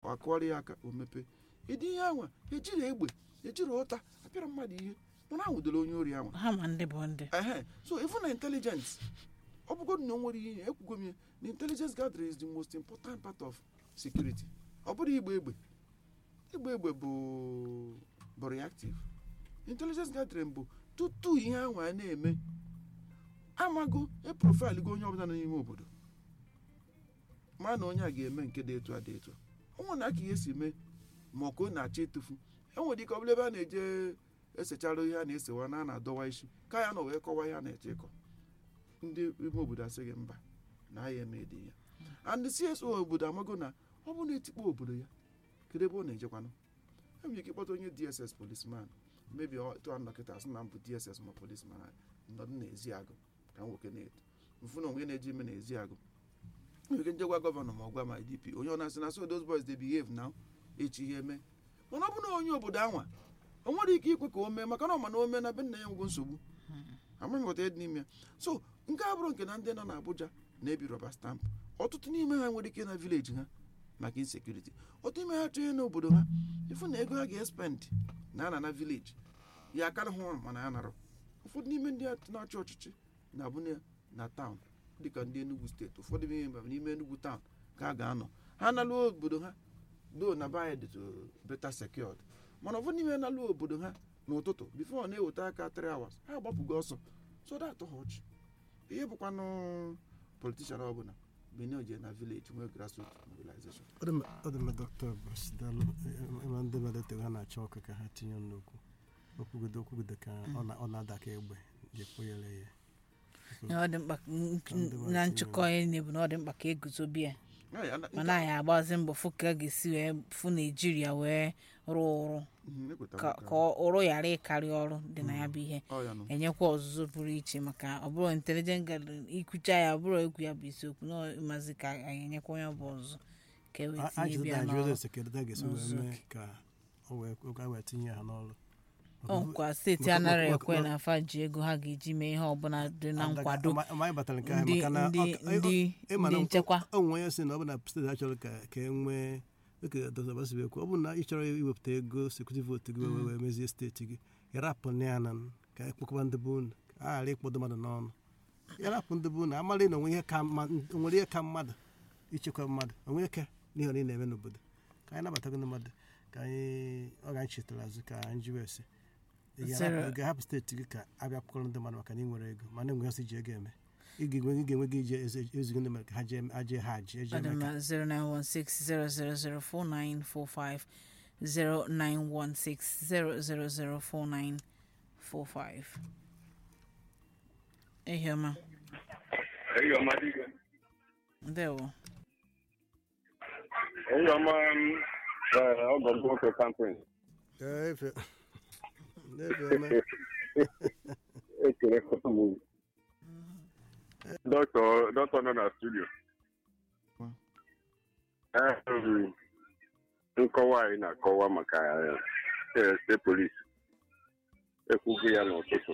akụọrọ ya aka o mepee ịdị ihe anwa ejiri egbe ejiri ụta apịara mmadụ ihe mana anwụdoro onye ori anwa ha ma ndị bụ ndị ehe so even na intelligence ọ bụgodu na o nwere ihe ekwugo m ya na intelligence gathering is the most important part of security ọ bụrụ igba egbe igba egbe bụ bụ reactive intelligence gathering bụ tutu ihe ahụ a na-eme amago eprofil go onye ọbụla nọ n'ime obodo ma na onye a ga-eme nke dị etu a dị etu a onwe na aka ihe si mee ma ọ ka ọ na-achọ ịtụfu enwere ike ọ bụla ebe a na-eje esechara ihe a na-esewa na a na-adọwa isi ka ya nọ wee kọwa ihe a na-eche ịkọ ndị ime obodo asị gị mba na aya eme dị ya and CSO obodo amago na ọ bụ na etikpo obodo ya kedu ebe ọ na-ejekwanụ enwere ike ịkpọta onye DSS policeman mebi tụa dọkịta asị na m bụ DSS ma policeman nọdụ n'ezi agụ ka nwoke na-eto mfụ na onwe na-eji ime n'ezi agụ nwere ike njegwa gọvanọ ma ọ gwa ma IDP onye ọ na-asị na so those boys dey behave now echi ihe eme mana ọ bụ na onye obodo anwa o nwere ike ikwe ka o mee maka na ọ ma na o mee na be nna ya nwego nsogbu amaghị ghọta ihe dị n'ime ya so nke a bụrụ nke na ndị nọ n'Abuja na-ebi rọba stampụ ọtụtụ n'ime ha nwere ike na vileji ha maka insekuriti ọtụtụ n'ime ha chọọ ihe n'obodo ha ịfụ na ego ha ga-espend na ana na vileji ya akara hụ mana ya narọ ụfọdụ n'ime ndị na-achị ọchịchị na-abụ na taụn dịka ndị Enugu steeti ụfọdụ n'ime n'ime Enugu taụn ka a ga-anọ ha naluo obodo ha do na baya dịtụ beta secured mana ụfọdụ n'ime naluo obodo ha n'ụtụtụ bifo na-eweta aka 3 hours ha agbapụgo ọsọ so that atọ ha ọchị ihe bụkwanụ politishan ọbụla benin je na village nwee grassroot mobilization ọ dị mma dọkịta Bruce Daalụ ịma ndị mmadụ ha na-achọ ọkụ ka ha tinye n'okwu okwugodo okwugodo ka ọ na-ada ka egbe ji ekponyere ya ọ dị mkpa na nchịkọ ihe na-ebu na ọ dị mkpa ka eguzobe ya mana anyị agbazi mbọ fụ ka a ga-esi wee fụ naijiria wee rụọ ụrụ ka ụrụ ghara ịkarị ọrụ dị na ya bụ ihe enyekwa ọzụzụ pụrụ iche maka ọ bụrụ intelijent gathering ikwucha ya ọ bụrụ egwu ya bụ isiokwu na ịmazi ka anyị enyekwa onye bụ ọzụzụ ka e wee tinye bịa n'ọrụ ọkwa steeti anaghị ekwe na afa ji ego ha ga-eji mee ihe ọbụla dị na nkwado ndị nchekwa onwe onye si na ọ bụ na steeti a chọrọ ka e nwee dịka dr basibe ekwu ọ bụrụ na ị chọrọ iwepụta ego sekuriti vootu gị wee mezie steeti gị yarapụ na ya na ka ekpokọba ndị be unu a ghara ịkpọdo mmadụ n'ọnụ yarapụ ndị be unu amara na onwere ihe ka mmadụ ichekwa mmadụ onwe ike n'ihe ọ na-eme n'obodo ka anyị nabatago ndị mmadụ ka anyị ọ ga anyị chetara azụ ka anyị ji wee sị ga-ahapụ steeti gị ka abịa kpọrọ ndị mmadụ maka na ị nwere ego mana enwe asị ji ego eme ị ga-enwe gị ije ezigo ndị mmadụ ka ha jee ha ji eje Adama 0916 09160004945 0916 Ehioma. Ehioma dike. Ndewo. Ehioma ọgọ m nwoke kampin. efe Ekele m dọkịta dọkịta nọ na studio. nkọwa anyị na-akọwa maka steeti polisi ekwughị ya n'ụtụtụ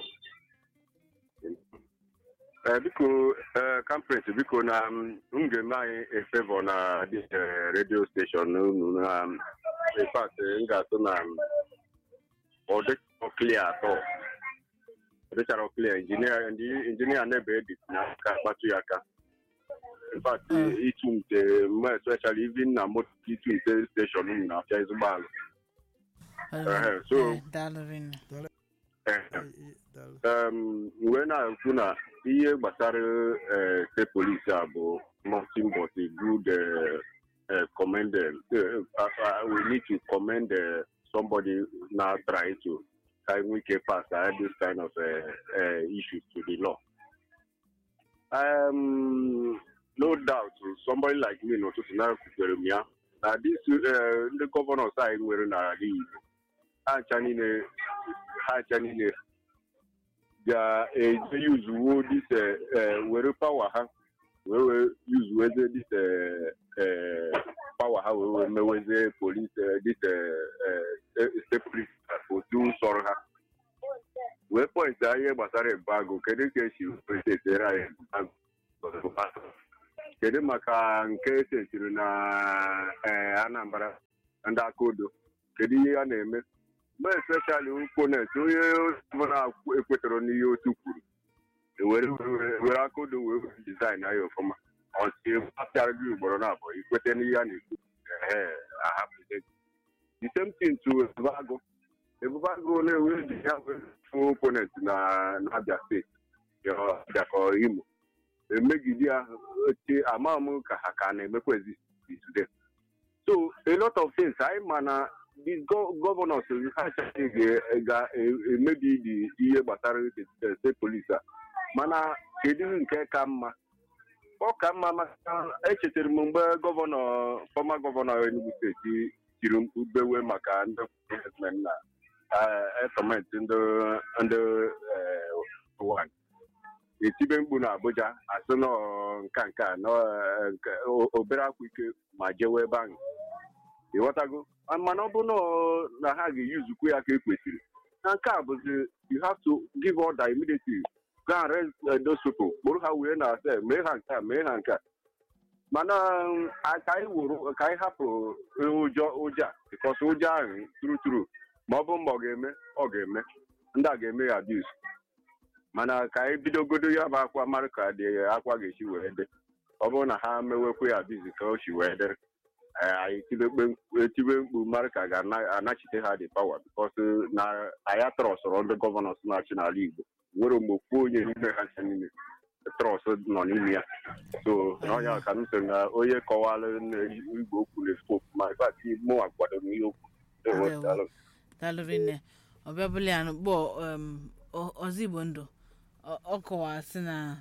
biko kampret biko na m ga-eme anyị efevọ na redio steshọn unu na infat m ga-atụ na ọ dịchara klia atọ ọ dịchara klia injinia na-ebe edit n'aka akpatụ ya aka infact ịtụ nte mma especially even na moto ịtụ nte steshọn m na-afịa ezigbo alụ so wee na-ekwu na ihe gbasara steeti polisi a bụ nothing but a good commended we need to commend somebody now try to kind we can pass this kind of issues to the law um, no doubt somebody like me n'ụtụtụ na-ekwutere m ya na dis ndị gọvanọs anyị nwere n'ala Igbo ha ncha niile ha ncha niile ga-eje yuzuwo dis were pawa ha wee wee yuzuweze dis pawa ha wee wee meweze polis dis steeti polis otu sọrọ ha wee pọintị ihe gbasara ebago kedu ka esi etere anyị ebago kedu maka nke setiri na eh, anambra ndị aka odo kedu ihe a na-eme mgbe especially opponent onye ọbụla ekwetara n'ihe otu kwuru were were- were aka odo wee were design ya ọfụma ọtị apịara gị ugboro na abụọ ikwete n'ihe a na-ekwu ehe ahapụzie gị. the same thing to ebubeagụ ebubeagụ na-ewe ji ya wee fụ opponent na n'abia steeti ya Abia ka ọ imo emegide ya oche ama m ka ha ka na-emekwa exist today so a lot of things anyị ma na the go- governors ha achaghị ga- ga-emebi the ihe gbasara steeti polisi a mana kedu nke ka mma ọ ka mma maka echetara m mgbe gọvanọ fọma gọvanọ Enugu steeti tiri mkpu bewe maka ndị herdsmen na etọmentị ndị ndị nwanyị etibe mkpu na Abuja asị nọ nka nka nọ eh, nke o- obere akwa ike ma jewe ebe ahụ ịghọtago mana ọ bụrụ na ọ- na ha ga-eyuzukwu ya ka e kwesịrị na nke a bụzi you have to give order immediately go and arrest uh, those people kpụrụ ha wee na ase mee ha nke a mee ha nke a mana um, a- ka anyị wuru ka anyị hapụ ụjọ ụjọ a bikos ụjọ ahụ turu turu ma ọ bụ mgbe ọ ga-eme ọ ga-eme ndị a ga-eme ya abuse mana ka anyị bidogodo ya bụ akwa mara ka dị akwa ga-esi wee dị ọ bụrụ na ha mewekwa ya abuse ka o si wee dị eh, anyị tibe mkpu- etibe mkpu mara ka ga-anachite ha dị pawa bikos na anyị atọrọsọrọ ndị gọvanọs na-achị n'ala Igbo nwere mgbe ofu onye n'ime ha ncha niile trọs nọ n'ime ya so n'ọnya ka m sị na onye kọwara na igwe okwu na-ekwu ma ịfat mụnwa kwadoro ihe okwu Ewo, Ewo. daalụ. dalụrị nne ọbịa bụla ya kpọ ọzọ igbo ndụ ọ- ọ kọwara sị na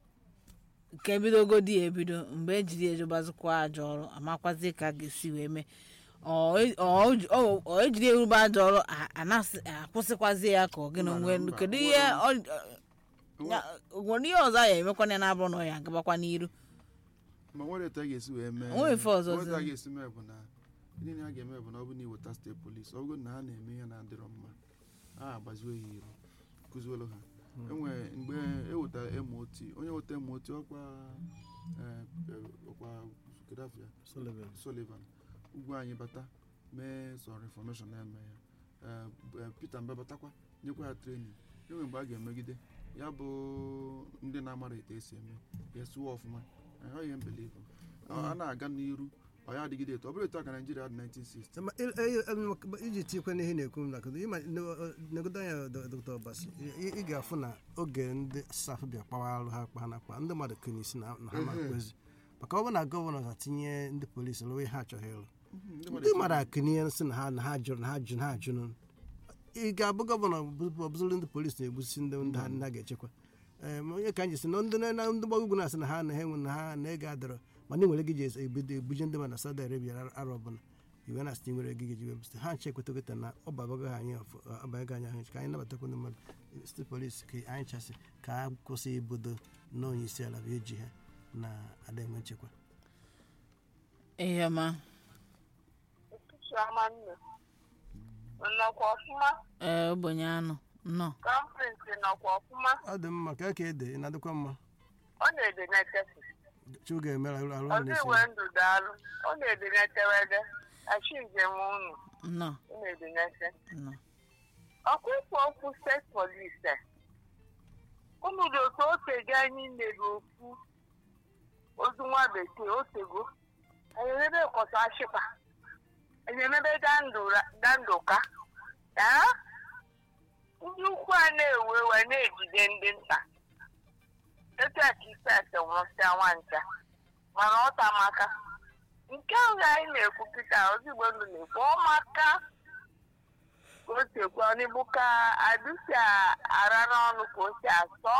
nke bidogodi ya ebido mgbe ejiri ejobazikwa ajọ ọrụ amakwazi ka a ga-esi wee mee ọ e- ọ ji- ọ- ọ ejiri erube ajọ ọrụ a- anasị- akwụsịkwazie ya ka ọ gịnị Mba, nwee mba, kedu nwere- ihe ọ- ya- nwere ihe ọzọ a ya emekwana ya na-abụrụ na ọ ya agabakwa n'iru ma nwere etu a ga-esi wee mee Onwe ife ọzọ nwere etu a zi- ga-esi mee bụ na ndị na ha ga-eme bụ na ọ bụ na iweta steeti polisi ọ bụrụ na ha na-eme ihe na-adịrọ mma ha agbaziwe ya iru kụziwelu ha enwere mgbe ewetara mot onye weta mot ọkwa eh, eh, ọkwa kedafia Sullivan. Sullivan ugwu anyị bata mee sọ reformation na-eme ya Eh, eh, Peter Mba batakwa nyekwa ya training enwe mgbe a ga-emegide ya bụ ndị na-amara etu esi eme ya sụwa ọfụma Eh, ọ ihe mbelivu a na-aga n'iru ọ ya adịgide etu ọ bụrụ etu a ka Naijiria dị 1960 Ma il- eh, eh, iji tikwe n'ihe na-ekwu m na kedu ịma negodo anya dr ọbasi ị ị ga-afụ na oge ndị saf bịa kpawa arụ ha kpa ha na-akpa ndị mmadụ kene isi na na ha na-akwezi maka ọ bụ na gọvanọ ga-atinye ndị polisi lụwa ihe ha achọghị ịlụ ndị mmadụ akụnye sị na ha na ha jụrụ na ha jụrụ na ha jụrụ ị ga-abụ gọvanọ ọ bụzụrụ ndị polisi na-egbusi ndị ndị ha ndị ha ga-echekwa ee ma onye ka anyị si na ndị na ndị gbagwo ugwu na-asị na ha na ha enwe na ha na ego adịrọ mana ị nwere gị ji ebido ebuje ndị mmadụ na Saudi Arabia arọ ọbụla iwe na site nwere gị ji webụsite ha nche ekwetagota na ọ babago ha anyị ọbago anyị ahụ ka anyị nabatakwa ndị mmadụ site polisi ka anyị chasị ka ha kwụsị ibodo na onye isi ala bụ eji ha na ada enwe nchekwa ihe ọma Chioma nne nnọkwa ọfụma ee ogbenye anụ nnọọ kọmprịnsị nọkwa ọfụma ọ dị mma ka ka ede ị na-adịkwa mma ọ na-ede n'etesi chukwu ga-emere arụ arụ ọzọ na-esi iwe ndụ daalụ ọ na-ede n'etewede achi njem unu nnọọ ọ na-ede n'ete nnọọ ọkwa ikwu okwu steeti polisi unu dị otu otego anyị nyere okwu ozu nwa bekee otego anyị emebe kọta ashịpa anyị emebe dandụka aa ndị ukwu a na-ewe ewe na-ejide ndị nta etu a ka ise ese nwụsịa nwancha mana ọ ta maka nke ahụ anyị na-ekwu kịta ozugbo ndụ na-ekwu ọ maka ka o si ekwu ọnịbụ ka adụsi ara n'ọnụ ka o si asọ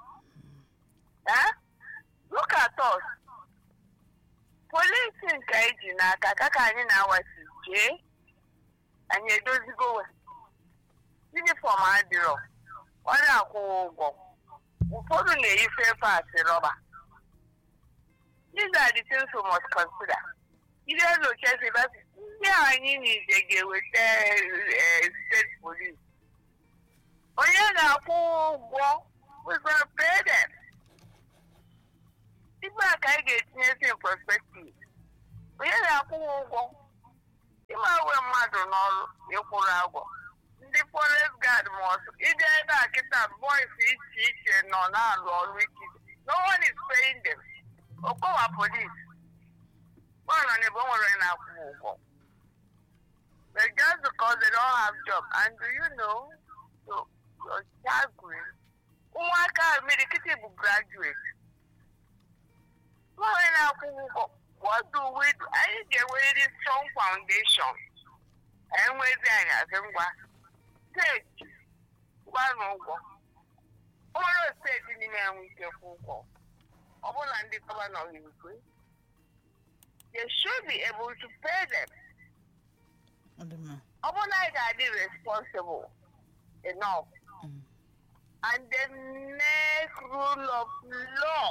Eh? look at us polisi nke anyị ji n'aka ka ka anyị na-awasi jee anyị edozigowe yunifọm adịrọ ọ na-akwụ ụgwọ ụfọdụ na-eyi fepasị rọba these are the things we must consider ihe lochezi ndị anyị niile ga-eweta eh, steeti police onye ga-akwụ ụgwọ we gonna pay them ibe a ka anyị ga-etinyesi in perspective onye na-akwụ ha ụgwọ ịma we mmadụ n'ọrụ ịkwụrụ agwọ ndị forest guard mọsụ ịbịa ebe a kịta boys iche iche nọ na-alụ ọrụ ikike no one is paying them okpowa police one on ebe o nwere onye na-akwụ ha ụgwọ but just because they don't have job and do you know so your child grade ụmụaka ahụ mmiri kịtị bụ graduate nwaanyị na-akwụ ụgwọ what do we do anyị ga-enwerịrị strong foundation enwezi anyị asị ngwa steeti gwanụ ụgwọ o nwere steeti niile enwe ike kwụ ụgwọ ọ bụrụ na ndị gọvanọ ga-ekwe they should be able to pay them Ọ dị mma. ọ bụrụ na anyị ga-adị responsible enough Mm. and then make rule of law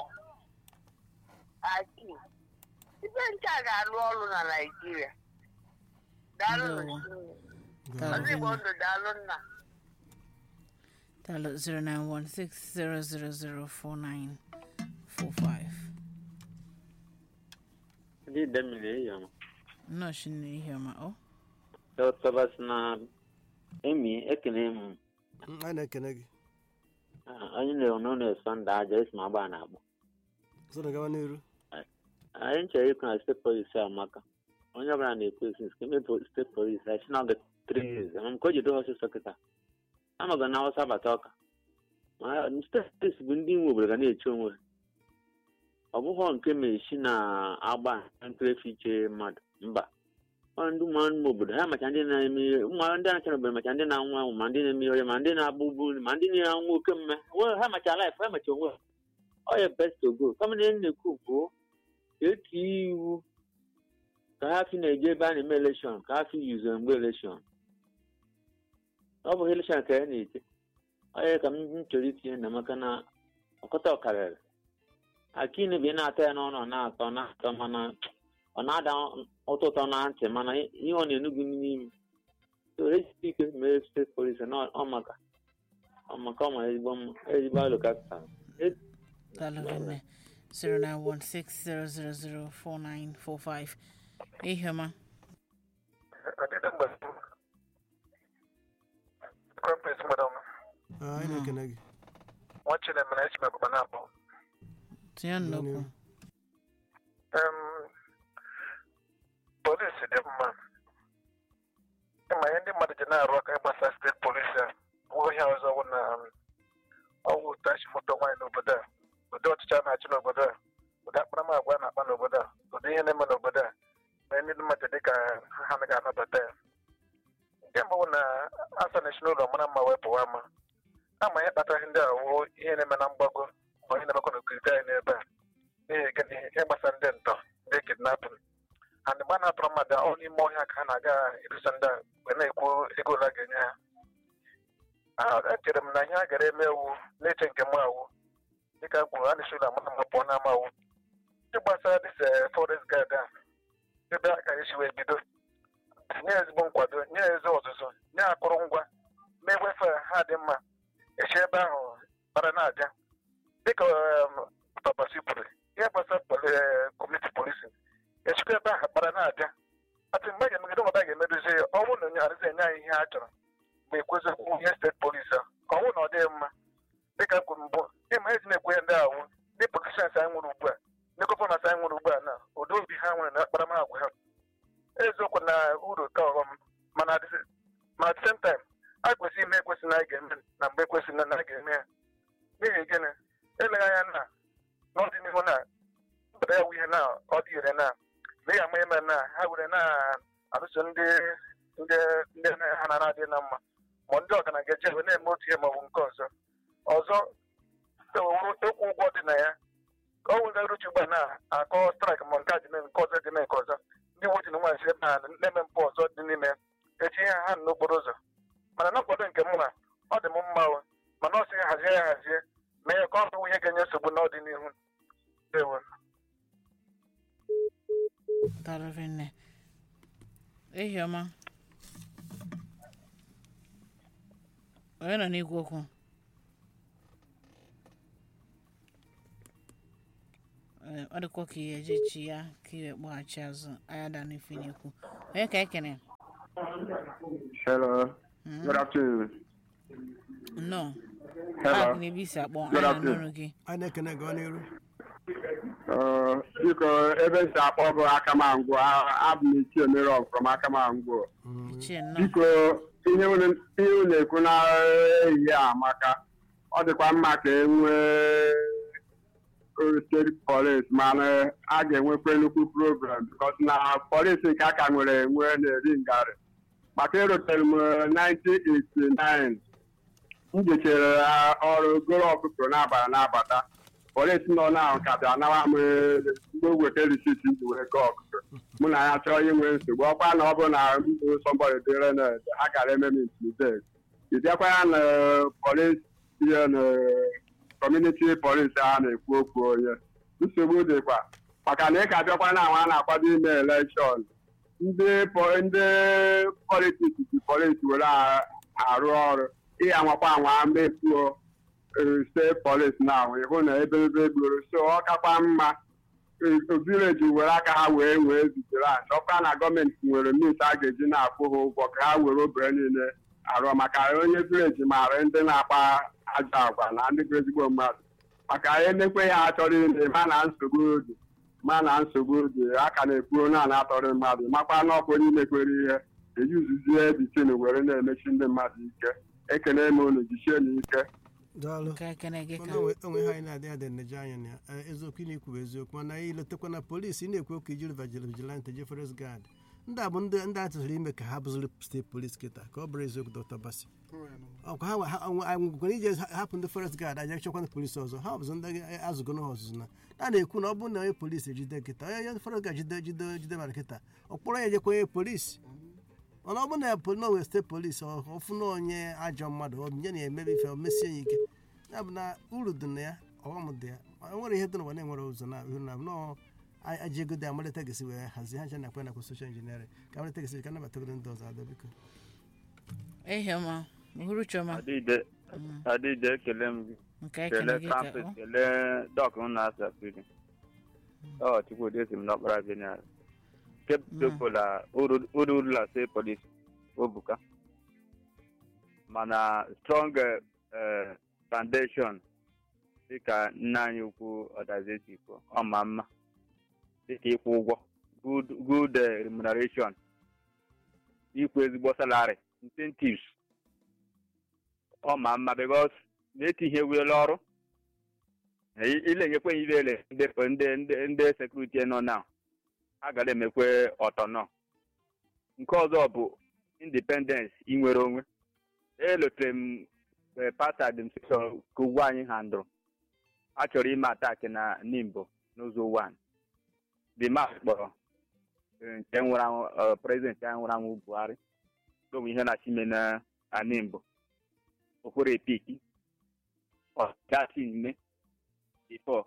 aki ibe nke a ga-arụ ọrụ na Naịjirịa daalụ Ndewo. Chineke. Daalụ ọzọ Igbo Vinne. ndụ daalụ nna Daalụ 09160004945. ndị idemmiri eyiọma Nnọọ shi n'ihiọma ọ dọtọbas na emi ekene m Mm, anyị na-ekene gị Ah, onye na-ewu n'ụlọ esonda aja esi m agba na agba sọrọ gawa n'iru anyị chere ịkụ na steeti polisi amaka onye ọbụla na-ekwu esi nke mebe steeti polisi anyị si na oge tri years ama m ka o jido ọsịsọ kịta amaga na awụsa bata ọka ma steeti polisi bụ ndị nwe obodo ga na-eche onwe ha. ọ bụghọ nke meshi na-agba nkrefi iche mmadụ mba ọ ndị ụmụ ụmụ obodo ha macha ndị na-eme ihe ụmụ ndị anachara obodo macha ndị na-anwụ anwụ ma ndị na-eme ihe ma ndị na-agba ugbu ma ndị na-anwụ oke mme Onwe- ha macha laif ha macha onwe ha ọ ya best to go kama na ihe m na-ekwu bụ eti iwu ka ha fi na-eje ebe a na-eme elekshọn ka ha fi yuzo mgbe elekshọn ọ bụghị elekshọn ka ya na-eche ọ ya ka m chọrọ itinye na maka na ọkọta ọkarịrị akinu bụ ị na-atọ ya n'ọnụ ọ na-atọ na-atọ mana ọ na-ada ụtọ ụtọ na ntị mana ihe ọ na-enu gị n'ime so ejisi ike mee steeti polisi na ọ maka ọ maka ọ mara ezigbo mma ezigbo alụ kapịtal Daalụ Vinne. 09160004945. Ihiọma. Adịda mgbe Kọmpes madam Ah, anyị na-ekene gị nwa Chinemere esi m abụba na-akpọ. Tinye nnukwu. Em, Polisi dị mma. Ịma ihe ndị mmadụ ji na-arụ aka ịgbasa steeti polisi a bụ ihe ọzọ bụ na um, ọwụ tachi moto nwaanyị n'obodo a ụdị ọchịchị a na-achị n'obodo a ụdị akparamagwa a na-akpa n'obodo a ụdị ihe na-eme n'obodo a na ndị mmadụ dị ka ha anaghị anabata ya nke mbụ bụ na asa na-esi n'ụlọ mara mma wee pụwa ama ama ihe kpatara ihe ndị a wụ ihe na-eme na mgbago ma ihe na-emekwa n'okirikiri anyị n'ebe a n'ihi gịnị ihe gbasara ndị ntọ ndị kidnapin and mgbe a na-atụrụ mmadụ ọ n'ime ọhịa ka ha na-aga edosa ndị a wee na-ekwu ego ole a ga-enye ha Ah, echere m na ihe a gara eme ewu na-eche nke m awụ dịka m kwuru a na-esi ụlọ amara mma pụọ n'ama awụ ndị gbasara dịse forest guard a ebe a ka esi wee bido nye ezigbo nkwado nye ezi ọzụzụ nye akụrụngwa mee wefe ha dị mma esi ebe ahụ bara na-abịa dịka um, papasi kwuru ihe gbasara kọmuniti polisi echikwa ebe ahụ kpara na-abịa atụ mgbe a ga-emegide ọbụla a ga-emedozi ya ọ bụrụ na onye arụzi enye anyị ihe a chọrọ ma ekwezikwu ihe steeti polisi a ọ bụrụ na ọ dịghị mma dịka m kwuru mbụ ịma ezi na-ekwu ihe ndị ahụ ndị politishans anyị nwere ugbu a ndị gọvanọs anyị nwere ugbu a na ụdị obi ha nwere na akparamagwa ha eziokwu na uru ka ọghọm mana at the- ma at the same time a kwesịrị ime ekwesị na anyị ga-eme na mgbe ekwesịrị na anyị ga-eme ya n'ihi gịnị eleghị anya na n'ọdịnihu na obodo ya wụ ihe na ọ dị ire na na ya ama eme na ha were na-alụso ndị ndị ndị ha na na-adị na mma ma ndị ọgaranya ga-eje ebe na-eme otu ihe maọbụ nke ọzọ ọzọ ewuru ịkwụ ụgwọ dị na ya ka ọ were ruchi ugbu a na-akọ straik ma nke a dị mee nke ọzọ dị mee nke ọzọ ndị uwe ojii na nwaanyị si ebe ha na-eme mpụ ọzọ dị n'ime ya echi ihe ha n'okporo ụzọ mana na nkwado nke mụ na ọ dị m mma o mana ọ sị ya hazie ya hazie mee ya ka ọ bụ ihe ga-enye nsogbu n'ọdịnihu ewo Daalụ Vinne. Ihiọma. Onye nọ n'igwe okwu? Eh, ọ dịkwa ka ihe ejechi ya ka iwe kpọghachi azụ anya da n'ife na-ekwu onye ka ekene Hello. Mm. Good afternoon. nnọọ Hello. paakị na ebe isi akpọ Good anya afternoon. n'ọrụ gị anyị na-ekene gị ọ n'iru Uh, biko ebe m si akpọ bụ akamangwụ a- abụ m ichie mere from akamangwụ ichie nnọọ biko ihe unu ihe unu ekwu na ehihie a maka ọ dịkwa mma ka e nwee steeti polis mana a ga-enwekwa nnukwu program bikos na polis nke aka nwere enwe na-eri ngarị maka erutere m 1989 m jechere ọrụ goro ọkụkọ n'abalị n'abata polisi nọ na ka bịa nawa m mgbe weta risit ji wee gaa ọkụkọ mụ na ya chọọ inwe nsogbu ọkwa na ọ bụ na mbụ sọmbọdị dịre na ha gara eme m intimidate ị bịakwa ya na polis ihe na kọmuniti polis a na-ekwu okwu onye nsogbu dịkwa maka na ị ka bịakwa na ahụ a na-akwado ime elekshọn ndị po- ndị politiks ji polis were a- arụ ọrụ ịya nwakwa anwa mepuo steeti polis na ahụ ịhụ na ebelebe gburu so ọ kakwa mma vileji were aka ha wee wee zitere anyị ọkwa na gọọmenti nwere mit a ga-eji na-akwụ ha ụgwọ ka ha were obere niile arụ maka onye vileji maara ndị na-akpa ajọ agwa na ndị bụ ezigbo mmadụ maka emekwe ya achọrọ ime ma na nsogbu dị ma na nsogbu dị a ka na-ekwu na na-atọrọ mmadụ makwa na ọkwa onye imekwere ihe eyuzuzie bitin were na-emechi ndị mmadụ ike ekene m unu jichie na ike daalụ ka ekene gị ka mana onwe onwe ha anyị na-adị adị nneje anya na ya Eh, eziokwu ị na-ekwu bụ eziokwu mana anyị letakwa na polisi ị na-ekwu okwu ijiri vigil vigilante je forest guard ndị a bụ ndị ndị a tụziri ime ka ha bụziri steeti polis kịta ka ọ bụrụ eziokwu dr basi ọkwa ha ha- ha- anyị nwekwara ije ha- hapụ ndị forest guard aja chekwa ndị polisi ọzọ ha bụzụ ndị azụgo ha ọzụzụ na a na-ekwu na ọ bụrụ na onye polisi ejide kịta onye onye forest guard jide jide jide mara kịta ọ kpọrọ ya ejekwa onye polisi mana ọ bụrụ na ya pol- na onwe steeti polisi ọfụ na onye ajọ mmadụ ọ nye na-emebi ife o mesie ya ike ya bụ na uru dị na ya ọghọm dị ya o nwere ihe dị n'ụwa na-enwere ụzọ na ihu na nọọ aji ego dị amalite gesi wee hazie ha nche na akpa nakwa soshal injiniarịn ka amalite gesi ka nabatagoro ndị ọzọ adọ biko ehe ma uhuru chioma adịde Mm. adịde ekele m gị nke ekene kelee gị ka kampus ọ kelee dọk m na-asa piri ọ chukwudi esi m n'ọkpara gịnị kepụtụpụla uru urula steeti polis obuka mana strong eh, foundation dịka nna anyị ukwu ọdazeti kwuo ọma mma dịka ịkwụ ụgwọ good good eh, remuneration ikwu ezigbo salary incentives ọ ma mma because na-etinye ewela ọrụ ile enyekwe ya ilele ndị ndị ndị ndị sekuriti nọ na a gara emekwe ọtọ nọ nke ọzọ bụ independence inwere onwe elotere m eh, past administration ka ugwu anyị handụrụ a chọrọ ime ataki na nimbo n'ụzọ 1 the mark kpọrọ eh, nke nwụrụ anwụ eh, prezidenti anyị nwụrụ anwụ buhari n'onwe ihe na chime na animbo okporo epiki ọgasi ime bifo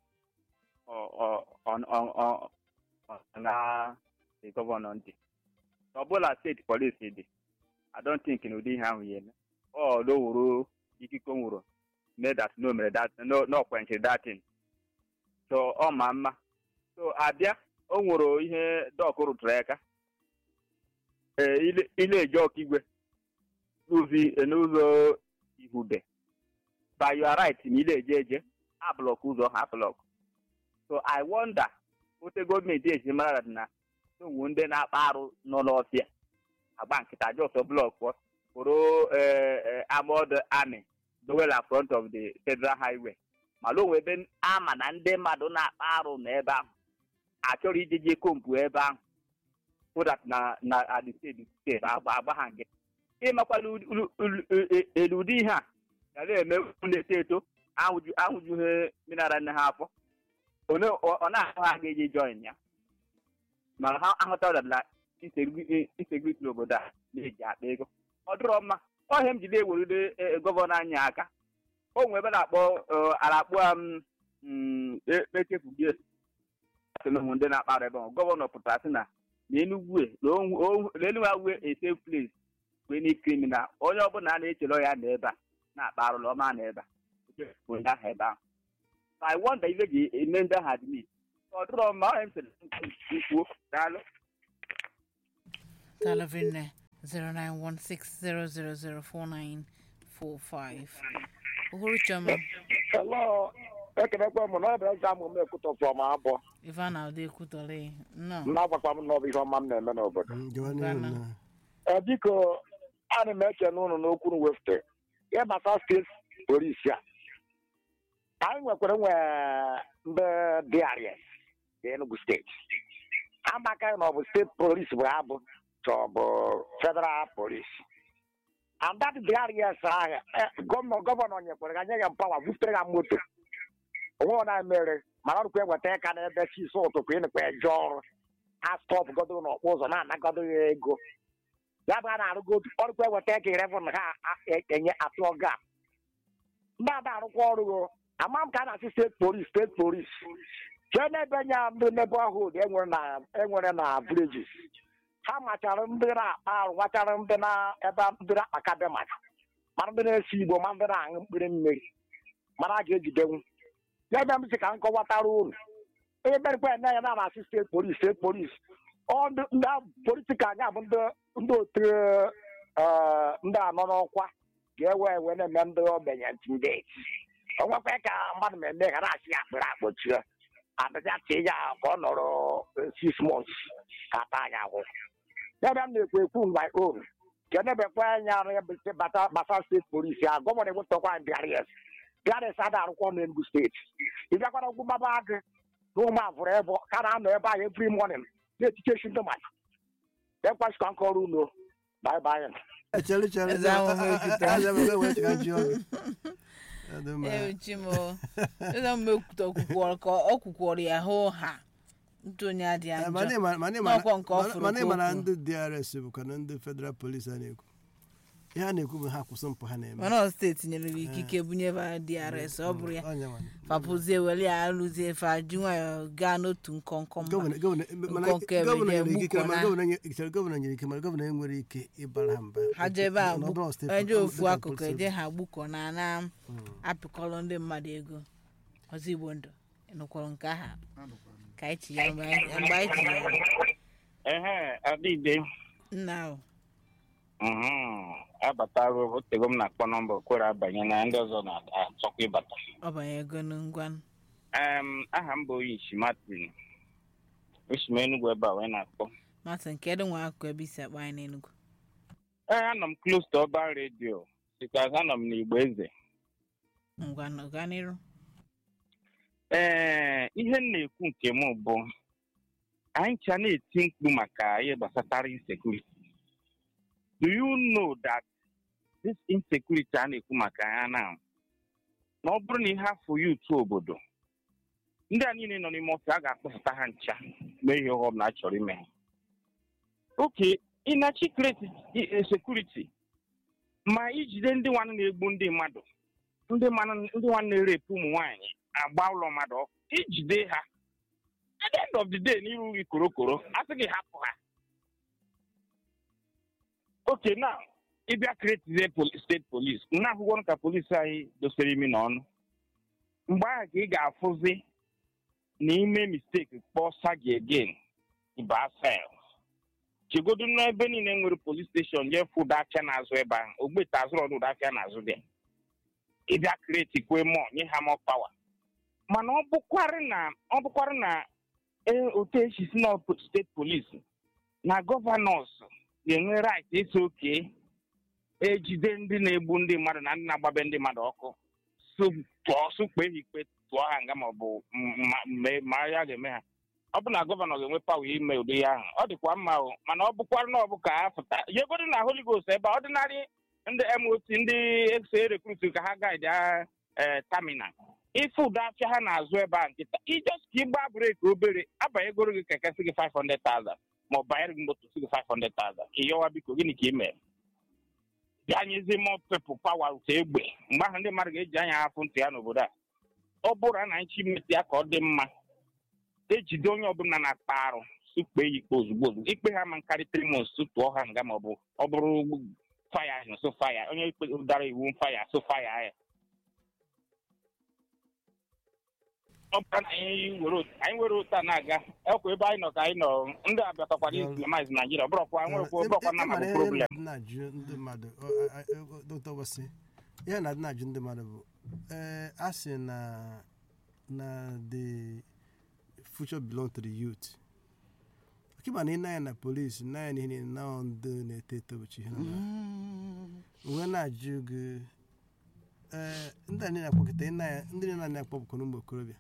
na the gọvanọ ndị ọbụla steeti polisi dị i don't think na ụdị ihe ahụ ya eme ọ lowuru ikike o nwuru mee that no mere that no no kwenchiri datin so ọ ma mma so abịa o nwere ihe dọk rụtụrụ aka ee ile ile eje ọkaigwe n'ụzọ n'ụzọ ihube by your right na ile eje eje ablọk ụzọ ha blọk so i wonder ote gọọmenti esi mara na onwe ndị na-akpa arụ nọ n'ọfịa agba nkịta jos blọk pụrụ armored army dowela front of the federal highway mana onwe ebe ama na ndị mmadụ na-akpa arụ n'ebe ahụ achọrọ ijeje kompu ebe ahụ so that na na adi steeti steeti agba ha nkịta ịmakwala elu ụdị ihe a ga na-eme na-eto eto ahụjughị minara nne ha afọ ọ na-ahụ ha ga-eji join ya mana ha ahụtara na insegriti n'obodo a na-eji akpa ego ọ dịrọ mma ọhịa m jide ewerule gọvanọ anyị aka o nwere ebe na-akpọ alakpụ m echefugie onwe ndị na-akpara ebe ahụ gọvanọ pụtara sị na n'enugwu n'enugwu awue a safe place wee ni kriminal onye ọbụla a na-echere ya na ebe a na-akpa arụla ọma na ebe a onye ahụ ebe ahụ I wonder ife ji eme ndị ahụ admit ọ dịrọ mma ọ sịrị kwuo daalụ Talavinne 0916000495. Uhuru Choma, Hello, ekenekwa m na ọ bụ eze amụ m ekwutọfọ ma abụọ Ivan Alde Kutole. No. na-agbakwa m n'ọbụ ihe ọma m na-eme n'obodo Mm, gawa n'ihu Ghana. na Ee, biko ana m eche n'ụlọ n'okwu m wefute ihe gbasara steeti polisi a anyị nwekwara nwe ndị DRS dị Enugu steeti amaka na ọ bụ steeti polisi bụ ha bụ ka ọ bụ federal polisi and that DRS ahụ eh, gọvanọ gọvanọ nyekwara ga nye ya mpawa butere ha moto onwe na mere mana ọrụkwa eweta ịka n'ebe chi so ụtụtụ ịnụkwa eje ọrụ ha stọpụ godo n'ọkpụ ụzọ na-anagodo ya ego ya bụ a na-arụgo ọrụkwa eweta ego irevụn ha a- e- enye atụọ gap ndị ada arụkwa ọrụ o ama m ka a na-asị steeti polis steeti polis jee n'ebe nya ndị neighborhood enwere na enwere na villages ha machara ndị na-akpa arụ nwachara ndị na ebe ndị na-akpaka be mmadụ mana ndị na-esi igbo ma ndị na-aṅụ mkpịrị mmiri mana a ga-ejidenwu ya bịa m sị ka m kọwatara unu onye merikwa ene ya na-asị steeti polis steeti polis ọ ndị ndị politika anya bụ ndị ndị otu eh, ndị anọ n'ọkwa ga-ewe ewe na-eme ndị ogbenye intimidate onwekwa ka mmadụ na-eme ghara asị ya akpịrị akpọchie adịja tie ya ka ọ nọrọ eh, six months ka ata ya ahụ ya bịa m na-ekwu ekwu my own ka enebekwa anya arụ ya bụ ise bata gbasara steeti polisi a gọvanọ ewetakwa bịaries bịaries ada arụkwa ọnụ Enugu steeti ị bịakwara ugwu maba agụ na ụmụ avụrụ ebe ka na-anọ ebe ahụ every morning na-etichechi ndị mmadụ ekwesịkwa nkọrọ unu bye bye echere chere Eze ahụ m ekwute. Eze ahụ m ekwute ka ji ọgụ Ọ dị mma. Ewu Chimo. Eze m ekwute okwukwọrọ ka ọ kwukwọrọ ya hụ ha. Ntụ onye adị Eh, mana njọ. ịma- mana ịma- N'ọkwa nke ọ mana- fụrụ mana ka ịma o na kwuru. ndị DRS bụkwa na ndị federal police a na-ekwu ihe a na-ekwu bụ ha kwụsị mpụ ha na-eme Mana ọ steeti nyere m ikike bunyebe ha DRS ọ bụrụ ya. Ọnya nwa. Fapụzie weli ya alụzie fa ji nwayọọ gaa n'otu nkọnkọ mba. Gọvanọ- gọvanọ- mana Nkọ nke gọvanọ ebe nyere ikike ga-egbukọ mana na- gọvanọ nye- chere gọvanọ nyere ike mana gọvanọ enwere ike ịbara ha mba ha jee ebe a N'ọdụ steeti- eje ofu federal akụkụ police eje ha gbukọ na na apịkọrọ ndị mmadụ ego ọzọ igbo ndụ nụkwara nke aha ka anyị chi ya mgbe anyị mgbe anyị chi ya ehe adịde nna ahụ abatago otego m na-akpọ nọmba kwere abanye na ndị ọzọ na-achọkwa ịbata ọ banye ego ngwa Em, aha m bụ oyishi martin esi m enugwu ebe a wee na-akpọ Martin kedu nwa akụkụ ebe isi akpa anyị n'Enugu ee anọ m close to ọba redio because anọ m n'igbo eze ngwa gaa n'iru ee ihe m na-ekwu nke m bụ anyị cha na-eti mkpu maka ihe gbasatara insecurity do you know that this insecurity a na-ekwu maka ya na na ọ bụrụ na ihe afọ ya utu obodo ndị a niile nọ n'ime ọfịa a ga-akpọpụta ha ncha mee ihe ọghọm na a chọrọ ime ha oke ịnachi kreti sekuriti ma ijide ndị nwanne na-egbu ndị mmadụ ndị mmanụ- ndị nwanne na-erepụ ụmụ nwaanyị agba ụlọ mmadụ ọkụ ijide ha at the end of the day n'iru gị korokoro asị gị hapụ ha oke na ịbịa kretizie steeti polis na akwụkwọ ka polisi anyị dosere imi n'ọnụ mgbe ahụ ka ị ga-afụzi na ime misteki kpọọ sagi again ịba sel chegodu n'ebe niile nwere polis steshọn jee fụ ụdọ afịa n'azụ ebe ahụ ogbete azụrụ ọdụ ụdọ afịa n'azụ dị ịbịa kreti kwe mọ nye ha mọ pawa mana ọ bụkwarị na ọ bụkwarị na ee, otu esi si na steeti polisi na gọvanọs ga-enwe rait ịsị oke ejide ndị na-egbu ndị mmadụ na ndị na-agbabe ndị mmadụ ọkụ su- tụọ sụkpe ha ikpe tụọ ha nga maọbụ ma ya ga-eme ha ọ bụ na gọvanọ ga-enwe pawa ime ụdị ya ahụ ọ dịkwa mma o mana ọ bụkwara na ọ bụ ka ha pụta yegodo na holy ghost ebe ọdịnarị ndị mot ndị exe rekrut ka ha gaidi ee taminal ife ụdọ afịa ha na-azụ ebe a nkịta ijos ka ịgba breki obere abanyegoro gị keke si gị 500,000 ma ọ banyere gị moto si gị 500,000 ka ịyọwa biko gịnị ka ị mere bịa nyezi mọ pepụ pawa ụtọ egbe mgbe ahụ ndị mmadụ ga-eji anya afụ ntị ya n'obodo a ọ bụrụ na anyị chimeti ya ka ọ dị mma ejide onye ọbụla na-akpa arụ sukpe ya ikpe ozugbo ozugbo ikpe ha ma nkarị trimons tụọ ha nga ma ọ bụ ọ bụrụ faya ahụ so faya onye ikpe dara iwu faya so faya ya ọ bụrụ na anyị were otu- anyị were ụta na-aga ekwa ebe anyị nọ ka anyị nọ ndị abịatakwara islamize naijiria ọ bụrọkwa nwekwa bụrọkwa na ịmara mabụ ihe problem na-adị na-ajụ ndị mmadụ dr wasi ihe na-adị na-ajụ ndị mmadụ bụ ee a sị na na the future belong to the youth ọkịba na ị na-anya na polisi na-anya na ihe niile na ọ ndị na-eto eto bụchi ihe na onwe na-ajụ gị ee ndị a niile akpọkịta ị na-anya ndị niile na-akpọ bụkwa ụmụ okorobịa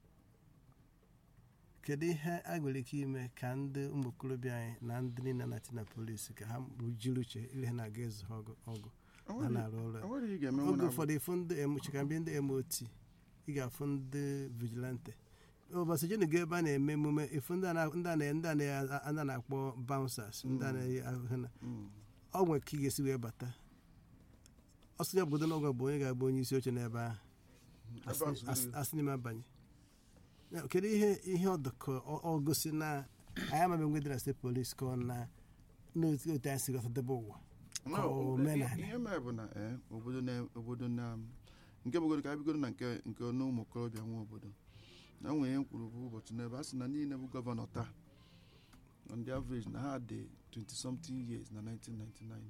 kedu ihe a nwere ike ime ka ndị ụmụ okorobịa anyị na ndị niile na-ati na polisi ka ha jiri uche ile ha na-aga ịzụ ha ọgụ ọgụ ha na-arụ ọrụ a. enwere ihe ị ga-eme oge ụfọdụ ịfụ ndị chikambie ndị mot ị ga-afụ ndị vigilante ụbọchị jenu ga ebe a na-eme emume ịfụ ndị a na- ndị a na- ndị a na- a na-akpọ bouncers ndị a na-eyi ahụ ha na ọ nwere ka ị ga-esi wee bata ọsọ ya obodo n'ọgwa bụ onye ga-abụ onye isi oche n'ebe ahụ Ebe a zuru ezu. asị n'ime abanye Ya, kedu ihe ihe ọdụkọ ọ gosi na anyị amaghị mgbe dị na steeti polisi ka ọ na n'otu otu anyị si ghọtadebe ụwa No, ka omenala ihe mere bụ na eh, obodo na obodo na nke bụgoro ka anyị bigoro na nke nke ọnụ ụmụ okorobịa nwe obodo na nwere ihe m kwuru bụ ụbọchị n'ebe a sị na niile bụ gọvanọ taa on the average na ha dị 20 something years na 1999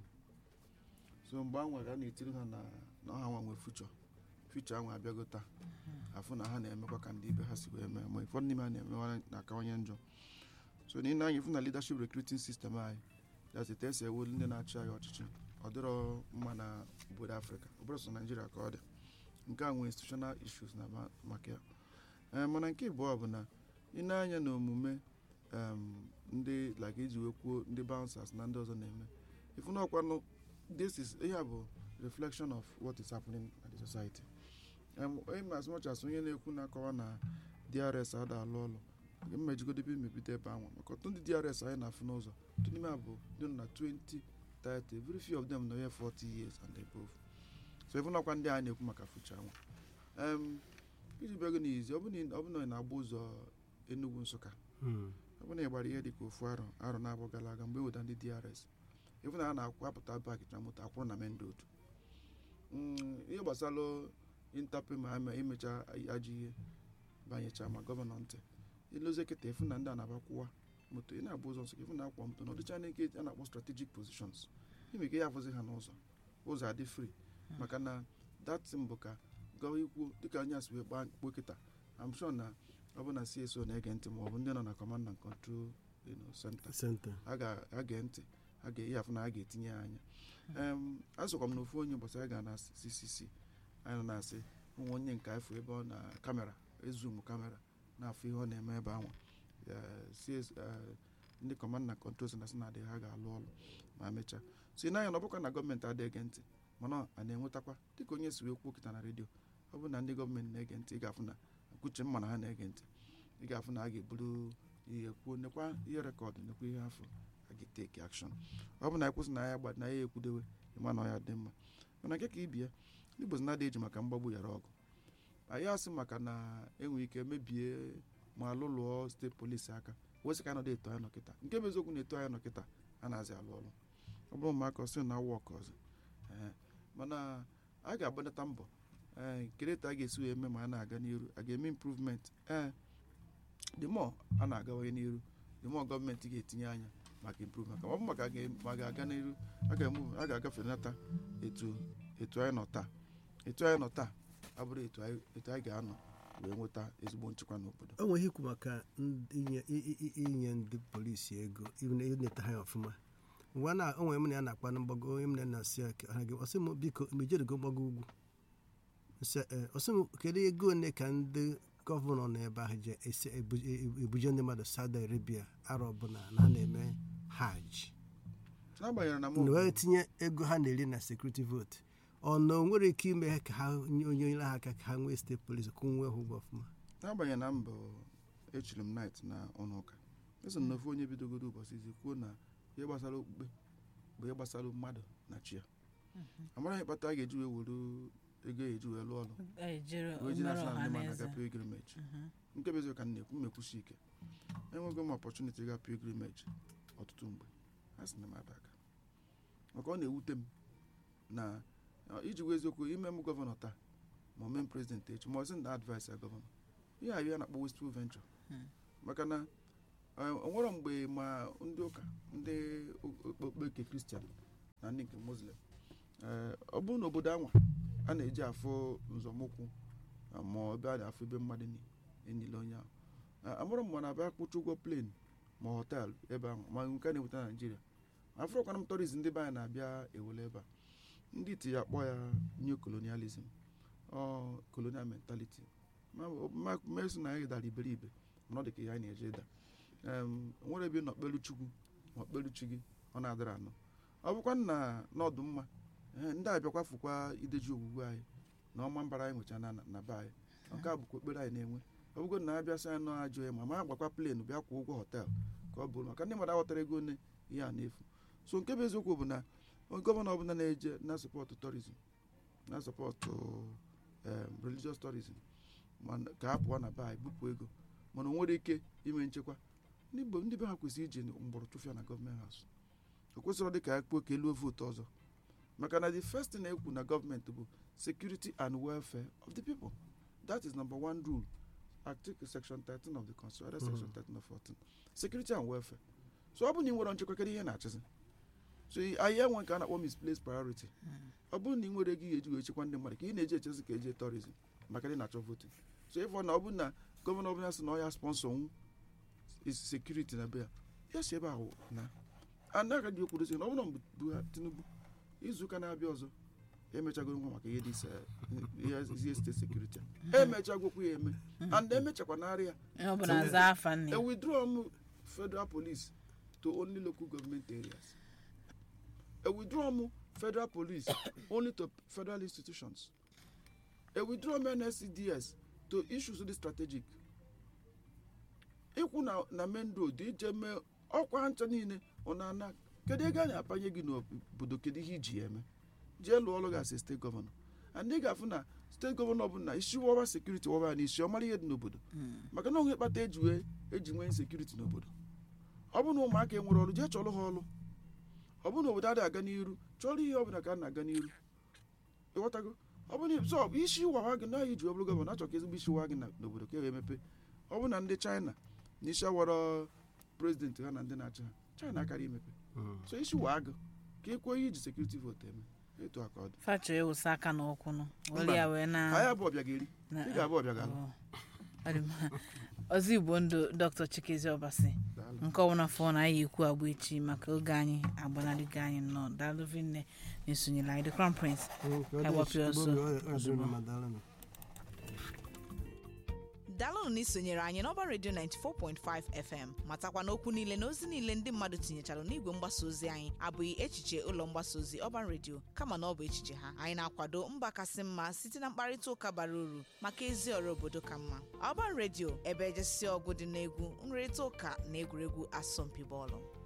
so mgbe a nwere a na-etiri ha na na ha nwa nwe fuchọ fuchọ ahụ abịago taa afụ na ha na-emekwa ka ndị ibe ha si wee mee ma ụfọdụ n'ime ha na-emewa na-akawanye njọ so na ị na-anya ịfụ na leadership recruiting system anyị that's it esi ewu ndị na-achị anyị ọchịchị ọ dịrọ mma na obodo afrịka ọ bụrụ sọ naijiria ka ọ dị nke a nwee institutional issues na ma- maka ya Ee, mana nke abụọ bụ na ị na-anya na omume em, ndị like iji wee kwuo ndị bouncers na ndị ọzọ na-eme ifu na ọkwanụ this is ihe a bụ reflection of what is happening at the society Em, em, as much as onye na-ekwu na-akọwa na drs ada alụ ọlụ mmejigodobe mmebido ebe ahụ maka ọtụtụ ndị drs anyị na-afụ n'ụzọ ọtụtụ n'ime ha bụ ndị nọ na 20 30 very few of them nọ here 40 years and above so even ọkwa ndị a na-ekwu maka future nwa um, iji bịago n'izi ọ bụ na ọ bụ na ị na-agba ụzọ Enugu Nsụka Hmm. ọ bụ na ị gbara ihe dị ka ofu arọ arọ na-abụ gara aga mgbe e weta ndị DRS ịfụ na ha na-akwapụta bak na moto akwụrụ na main road Mm, ihe gbasara intape ma ama imecha ajọ ihe banyecha ma gọvanọ ntị ilozie kịta ịfụ na ndị a na-abakwụwa moto ị na-agba ụzọ nsọ ka ịfụ na akwa moto na ọdịcha na nke a na-akpọ strategic positions ime ka ya afụzi ha n'ụzọ ụzọ adị free maka na datin bụ ka gawa ikwu dịka anyị asị wee kpaa kpuo kịta am sure na ọ bụ na CSO na-ege ntị ma ọ bụ ndị nọ na command and control you know, center Center. a ga-age ntị a ga-eyi afụ na a ga-etinye ya anya em azụkwa m na ofu onye ụbọchị anyị ga na ccc anyị nọ na-asị ụmụ onye nke afọ ebe ọ na kamera ezum kamera na-afụ ihe ọ na-eme ebe ahụ CS eh, ndị command na control center sị na adịghị ha ga-alụ ọrụ ma mechaa so ị na-anya na ọ bụkwa na gọọmenti adịghị ege ntị mana a na-enwetakwa dịka onye si wee kwuo kịta na redio ọ bụ na ndị gọọmenti na-ege ntị ị ga-afụ na kwuche mma na ha na-ege ntị ị ga-afụ na a ga-eburu ihe kwuo nekwa ihe rekọdụ nekwa ihe afọ a ga-eteki akshọn ọ bụ na anyị kwụsị na ya gba na ya ekwudewe ịma na ọ ya dị mma mana nke ka ibie ndị Igbo sị na adị eji maka mgbagbu yara ọgụ anyị asị maka na enwe ike mebie ma lụlụọ steeti polisi aka wesị ka anọdụ eto anyị nọkịta nke bụ eziokwu na-eto anyị nọkịta a na-azị alụ ọrụ ọ bụrụ ma aka ọsị na awụ ọka ọzọ ee mana a ga-agbanata mbọ ee kedu etu a ga-esi wee mee ma a na-aga n'iru a ga-eme improvement ee the more a na-agawanye n'iru the more gọọmenti ga-etinye anya maka improvement maka ọ bụ maka ga- ma ga-aga n'iru a ga-emu- a ga-agafe nata etu etu anyị nọ taa etu anyị nọ taa abụrụ etu anyị etu anyị ga-anọ wee nweta ezigbo nchekwa n'obodo o nwere ikwu maka ndị- inye i- i- i- inye ndị polisi ego ileta ha ya ọfụma mgbe a na o nwere m na ya na-akpa na mgbago onye m na na-asị ya ka ha gị ọsị m biko mejerigo mgbago ugwu nsị ee ọsị m kedu ego ole ka ndị gọvanọ nọ ebe ahụ ji esi ebu- e- ebuje ndị mmadụ Saudi Arabia arọ ọbụla na ha na-eme hajj n'agbanyeghị na na wee tinye ego ha na-eri na sekuriti votu ọ na o nwere ike ime ka ha nye onye nyere ha aka ka ha nwee steeti polisi kwụnwe ha ụgwọ ọfụma n'agbanyeghị na mbụ echiri m night na ọnụ ụka eso m na ofu onye bidogoro ụbọchị izi kwuo na ihe gbasara okpukpe bụ ihe gbasara mmadụ na chi ya amara ihe kpata a ga-eji wee were ego eji wee lụọ ọrụ ejere wee ji omere national ọha ndị na ma eze na-aga pilgrimage nke bụ eziokwu ka m na-ekwu mmekwusi ike enwego m opportunity ga pilgrimage ọtụtụ mgbe a sị na m aba aka maka ọ na-ewute m na ọ, iji gwa eziokwu ime m gọvanọ taa ma o mee m prezident echi ma ọ sị na advice ya gọvanọ ihe a ya na-akpọ wasteful venture maka na onwere mgbe ma ndị ụka ndị okpukpe nke kristian na ndị nke muslim ọ bụrụ na obodo anwa a na-eji afụ nzọmụkwụ ma ebe a na-afụ ebe mmadụ enyile onye ahụ amụrụ m na abịa kwụcha ụgwọ plen ma họteelụ ebe ahụ ma nke a na-eweta naijiria afrọkwana m tọrizm ndị be anyị na-abịa ewele ebe a ndị iti ya kpọọ ya new colonialism ọ colonial mentality mesi na anyị dara iberibe mana ọ dị ka ihe anyị na-eje ịda nwere ebe nọ kpelu chukwu ma kpelu chi gị ọ na-adara anọ ọ bụkwa na n'ọdụ mma ndị a bịakwa fụkwa ideji ogbugbu anyị na ọma mbara anyị nwecha na be anyị nke a bụkwa ekpere anyị na-enwe ọ bụgo na abịa sị anyị nọ ajọ ya ma ma agbakwa plen bịa kwụ ụgwọ họteelụ ka ọ bụrụ maka ndị mmadụ aghọtara ego one ihe a na-efu so nke bụ eziokwu bụ na gọvanọ ọbụla na-eje na sọpọtụ tourism na sọpọtụ religious tourism ka ha pụọ na be anyị bupụ ego mana o nwere ike ime nchekwa ndị be ha kwesịrị iji mgbọrọ chụfịa na gọọmenti haus o kwesịrị dị ka ya kpuo ka eluo vootu ọzọ maka na the first thing na-ekwu na gọọmenti bụ security and welfare of the people that is number one rule article section 13 of the constitution section 13 of 14 security and welfare so ọ bụ na ị nwere nchekwa kedu ihe na-achịzi so anyị enwe nke a na-akpọ misplaced priority ọ bụrụ na ị nwere ego eji wee chekwa ndị mmadụ ka ị na-eji echezi ka eje tourism maka ndị na-achọ voting so ịfọ na ọ bụ na gọvanọ ọbụla sị na ọ ya sponsọ nwu sekuriti na be ya ya si ebe ahụ na anaghị dị okwudosi na ọ bụrụ bụ tinubu izuụka na-abịa ọzọ emechagoro nwa maka ihe dị ihe steeti sekuriti emechagokwu ya eme and emechakwa narị ya e withdraw m federal police to only local government areas a withdraw m federal police only to federal institutions a withdraw m nscds to issues dị strategic ịkwụ na na main road ije mee ọkwa ncha niile ọ na-ana kedu ego a na-apanye gị n'obodo kedu ihe iji ya eme jee lụọ ọrụ gị asị steeti gọvanọ and ị ga-afụ na steeti gọvanọ ọbụla isi wọba sekuriti wọba ya n'isi ọ mara ihe dị n'obodo maka na onwe kpata eji wee eji nwee sekuriti n'obodo ọ bụ na ụmụaka enwere ọrụ jee chọrọ ha ọrụ ọ bụ na obodo adịghị aga n'iru chọrọ ihe ọbụla ka a na-aga n'iru ịghọtago ọ bụ na so isi wawa gị naghị iji ọbụrụ gọvanọ achọ ka ezigbo isi wa gị n'obodo ka e wee mepe ọ bụ na ndị china na isi awara prezidenti ha na ndị na-achị ha china akarị imepe so isi wa agụ ka e kwuo ihe iji sekuriti votu eme etu aka ọ dị facho ewusa aka n'ụkwụ nụ were ya wee na anyị abụ ọbịa ga-eri ị ga-abụ ọbịa ga-alụ ọzọ igbo ndụ dr chikezi ọbasi nke ọbụla fọ na anyị ekwu agba echi maka oge anyị agbanarịgo anyị nnọọ daalụ vinne na-esonyere anyị the crown prince agbapịa ọsọ ozugbo daalụnụ na isonyere anyị n'ọba redio 94.5 fm matakwa n'okwu niile na ozi niile ndị mmadụ tinyechara n'igwe mgbasa ozi anyị abụghị echiche ụlọ mgbasa ozi ọban redio kama na ọ bụ echiche ha anyị na-akwado mba kasị mma site na mkparịta ụka bara uru maka ezi ọrụ obodo ka mma ọban redio ebe ejesi ọgụ dị n'egwu nrịrịta ụka na egwuregwu asọmpi bọọlụ